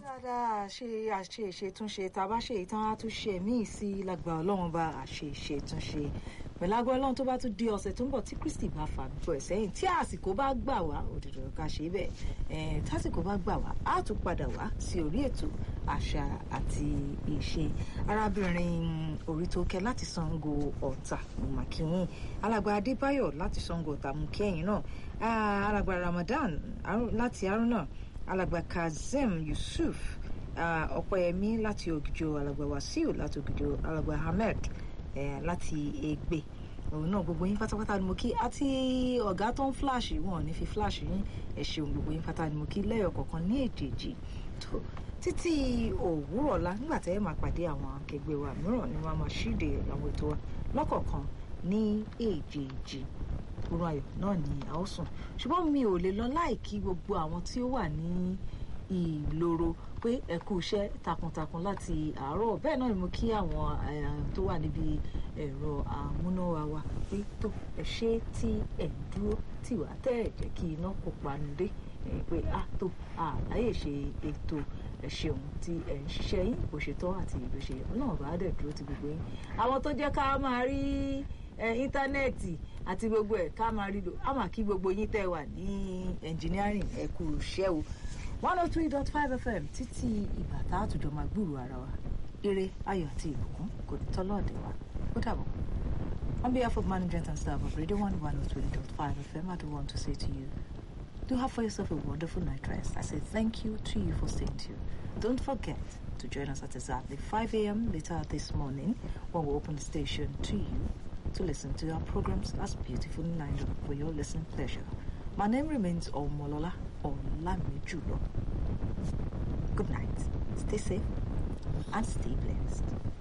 dáadáa ṣe àṣe ìṣètúnṣe tá a bá ṣe ìtàn àtúnṣe míì sí lágbà ọlọ́run bá àṣe ìṣètúnṣe pẹ̀lú agbọ́ ọlọ́run tó bá tún di ọ̀sẹ̀ tó ń bọ̀ tí Kristi bá fà gbọ́ ẹ̀ sẹ́yìn tí àsìkò bá gbà wá òdòdó ká ṣe bẹ́ẹ̀ tásìkò bá gbà wá á tún padà wá sí orí ètò àṣà àti ìṣe arábìnrin Orítókẹ́ láti Ṣàngó Ọ̀tà màkìyìn alàgbà Adébáyọ̀ láti Ṣàngó Ọ̀tà mú kẹ́yìn náà alàgbà Ramadan láti Arúnà alàgbà Kazeem Yusuf Ọ̀pẹ́yẹmí láti Ògìjò alàgbà Wasiu láti Ògìjò alàgbà Ahmed láti Ègbè òun náà gbogbo yín pátápátá ni mo kí àti ọ̀gá tó ń fíláàṣì wọn ò ní fi fíláàṣì yín ẹ ṣeun gbogbo yín pátá ni mo kí lẹ́yọ̀ kọ̀ọ̀kan ní èjèèjì tó títí òwúrọ̀ la nígbà tẹ́ ẹ máa pàdé àwọn akẹgbẹ́ wa mìíràn ni wọ́n á máa ṣíde àwọn ètò wa lọ́kọ̀ọ̀kan ní èjèèjì oorun ayọ̀ náà ni a ó sùn ṣùgbọ́n mi ò lè lọ láì kí gbogbo àwọn tí ó wà ní ìloro pé ẹ kú iṣẹ́ takuntakun láti àárọ̀ bẹ́ẹ̀ náà ni mo kí àwọn tó wà níbi ẹ̀rọ amúnáwá wa pé tó ẹ ṣe tí ẹ dúró tì wá tẹ́ ẹ jẹ́ kí iná kó panu dé pé a tó àláyè ṣe ètò ẹ ṣeun tí ẹ ń ṣiṣẹ́ yín bó ṣe tọ́ àti bó ṣe náà bá dẹ̀ dúró ti gbogbo yín àwọn tó jẹ́ ká máa rí íńtánẹ́ẹ̀tì àti gbogbo ẹ̀ ká máa rí lò á máa kí gbogbo yín tẹ́ wà ní engineering ẹ kú iṣẹ́ o one oh three dot five fm títí ìgbà tá a tùjọ máa gbúrò ara wa eré ayọ̀ àti ìbùkún kò ní tọ́lọ́ ọ̀dẹ̀ wa ó dàbọ̀. On behalf of management and staff of Radio 1 103.5 FM, I do want to say to you, do have for yourself a wonderful night rest. I say thank you to you for staying tuned. Don't forget to join us at exactly 5 a.m. later this morning when we open the station to you to listen to our programs as beautifully lined up for your listening pleasure. My name remains Omolola Olamijulo. Good night. Stay safe and stay blessed.